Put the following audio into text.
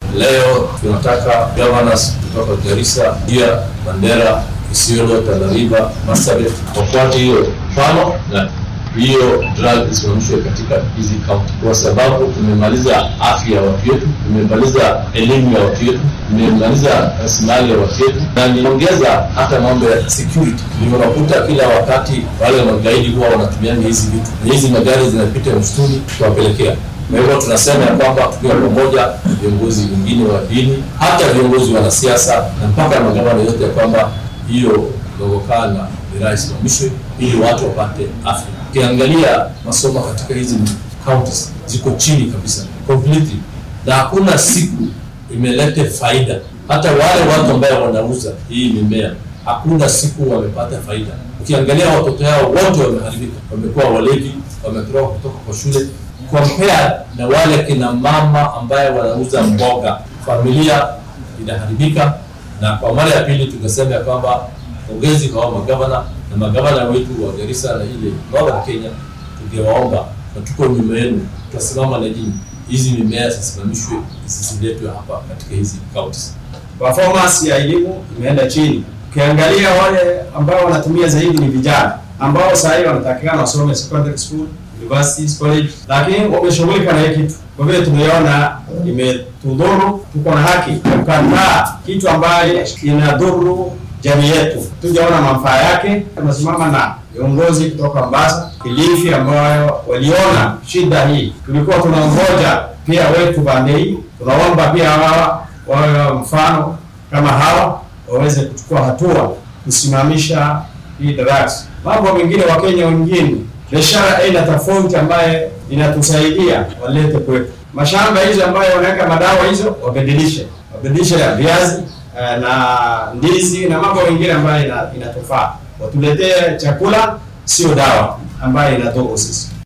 Leo tunataka governors kutoka Garissa, Busia, Mandera, Isiolo, Tana River, Marsabit wafuate hiyo mfano na hiyo drug isimamishwe katika hizi kaunti, kwa sababu tumemaliza afya ya watu wetu, tumemaliza elimu ya watu wetu, tumemaliza rasilimali ya watu wetu, na niongeza hata mambo ya security. Ndio unakuta kila wakati wale magaidi huwa wanatumia hizi vitu, na hizi magari zinapita msituni kuwapelekea kwa hivyo tunasema ya kwamba tukiwa pamoja viongozi wengine wa dini, hata viongozi wanasiasa na mpaka magavana yote, ya kwamba hiyo dogokaa na miraa isimamishwe ili watu wapate afya. Ukiangalia masomo katika hizi counties ziko chini kabisa completely, na hakuna siku imelete faida. Hata wale watu ambao wanauza hii mimea hakuna siku wamepata faida. Ukiangalia watoto yao wote wameharibika, wamekuwa walevi, wametoroka kutoka kwa shule compare na wale kina mama ambaye wanauza mboga, familia inaharibika. Na kwa mara ya pili tukasema ya kwamba pongezi kwa magavana na magavana wetu wa Garissa na ile Northern Kenya, tungewaomba na tuko nyuma yenu, tutasimama na nyinyi, hizi mimea zisimamishwe, zisiletwe hapa katika hizi counties. Performance ya elimu imeenda chini. Ukiangalia wale ambao wanatumia zaidi ni vijana ambao sasa hivi wanatakikana wasome secondary school universities college, lakini wameshughulika na hii kitu. Kwa vile tumeona imetudhuru, tuko na haki ya kukataa kitu ambayo inadhuru jamii yetu. Tujaona manufaa yake, tunasimama na viongozi kutoka Mombasa, Kilifi ambayo waliona shida hii. Tulikuwa tunangoja pia wetu pande hii, tunaomba pia hawa wawe mfano kama hawa waweze kuchukua hatua kusimamisha hii drugs. Mambo mengine, Wakenya wengine biashara aina tofauti ambaye inatusaidia walete kwetu. Mashamba hizo ambayo wanaweka madawa hizo wabadilishe, wabadilishe ya viazi na ndizi na mambo mengine ambayo inatufaa, watuletee chakula, sio dawa ambayo inatoka sisi.